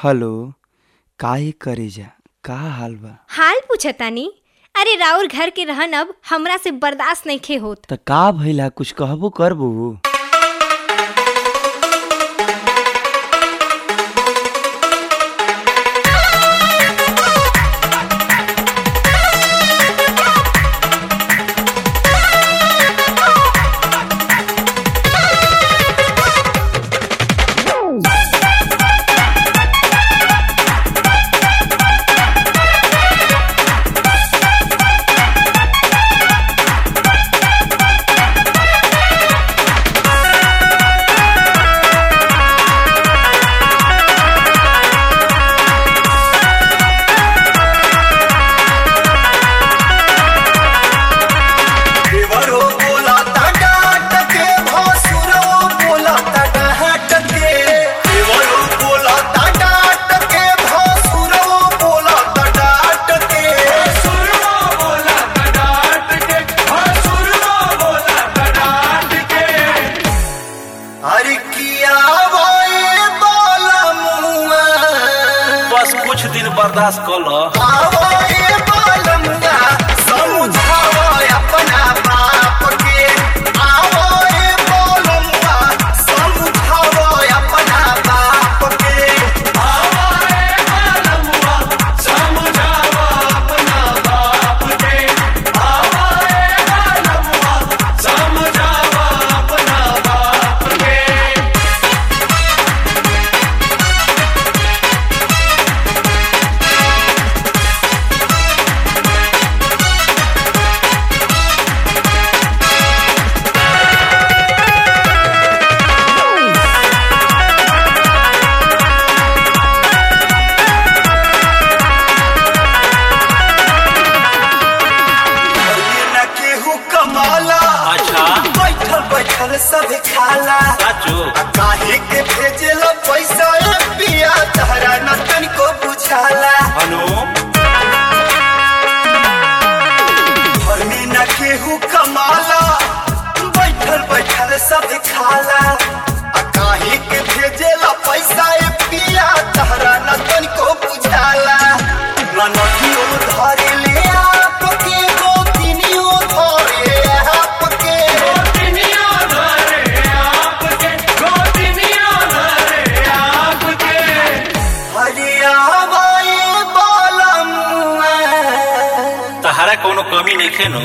hello काहे करेजा का हाल बा हाल पूछतानी अरे राउर घर के रहन अब हमरा से बर्दाश्त नइखे होत त का भइला कुछ कहबो करबो देवरो बोला डाट के भसुरो बोला डाट के देवरो बोला डाट के भसुरो बोला डाट के भसुरो बोला डाट के भसुरो बोला डाट के अरे किया वाए बाला मुआ बस कुछ दिन बर्दाश्त कर लो आवाए बाला मुआ समझावा अपना बाप के आवाए बाला मुआ समझावा अपना बाप के आवाए बाला मुआ समझावा अपना बाप के आवाए बाला मुआ समझावा अपना बाप के न केहू कमाला अच्छा बैठल बैठल सब खाला साचो आ काहे के भेजेला पैसा ए पिया तहरा न तनिको बुझाला हनु घर में न केहू कमाला बैठल बैठल सब खाला आ काहे के भेजेला पैसा ए पिया तहरा न तनिको बुझाला न नदियो धरे ले आपके गोतिनियो धरे आपके गोतिनियो धरे आपके गोतिनियो धरे आपके हरियावाए बालमुआ तहारा कोनो कमी नहीं खेनो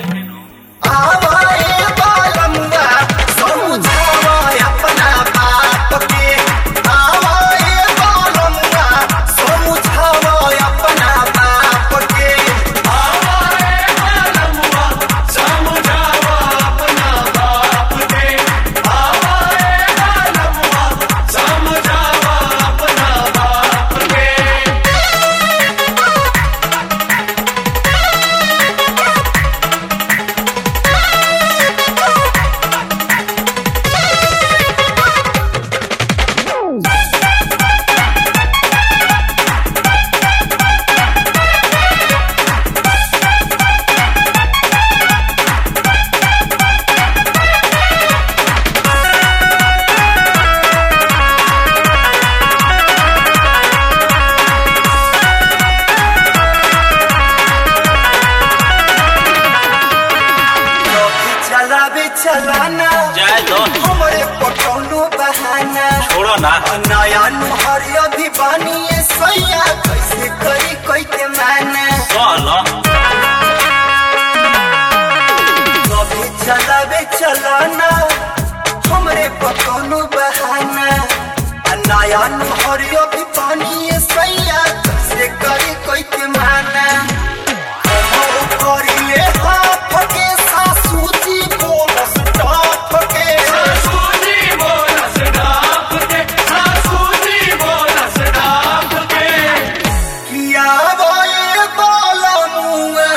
आवाए बालमुआ समझावा अपना बाप के आवाए बालमुआ समझावा अपना बाप के आवाए बालमुआ समझावा अपना बाप के आवाए बालमुआ समझावा अपना बाप के कभी चलावे चलाना जाए दो हमरे पटौनो बहाना छोड़ो ना नया नुहर अभी बानिए सैया कैसे करी कोई के माना चलो कभी चलावे चलाना हमरे पटौनो बहाना आ नया नुहर अभी बानिए सैया कैसे करी कोई के माना हमो करिले हाथ के सासू जी बोलस डाफ के सासू जी बोलस डाफ के सासू जी बोलस डाफ के किया बोए बालमुआ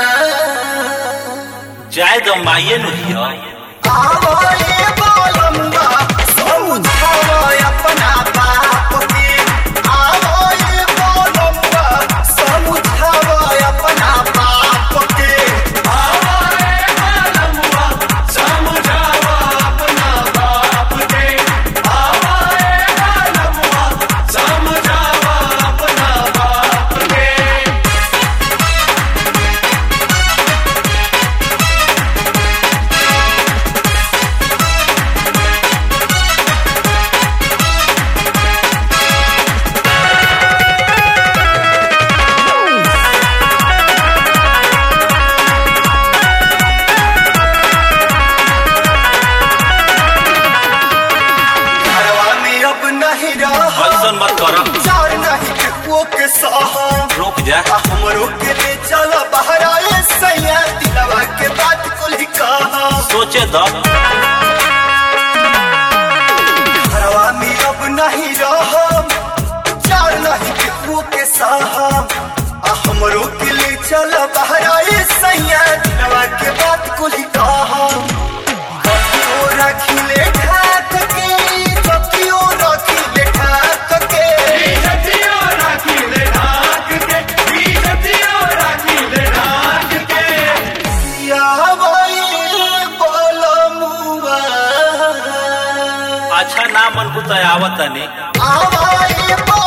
जाए दो माइये नु हियो आवाए बालमुआ समझावा अपना बाप के आवाए बालमुआ समझावा अपना बाप के आवाए बालमुआ समझावा अपना बाप के आवाए बालमुआ समझावा चार नहीं के वो के सहा रुक जा आ हमरो के ले चल बहरा ए सैया दिलवा के बात कुल ही कहा सोचे द घरवा में अब नहीं रहम चार नहीं के वो के सहा आ हमरो के ले चल बहरा ए सैया दिलवा के बात कुल ही कहा कपियो रखिले ठाक के कपियो रखिले ठाक के या भाई बोलमुआ अच्छा ना मन बुता आवत तनी आवाई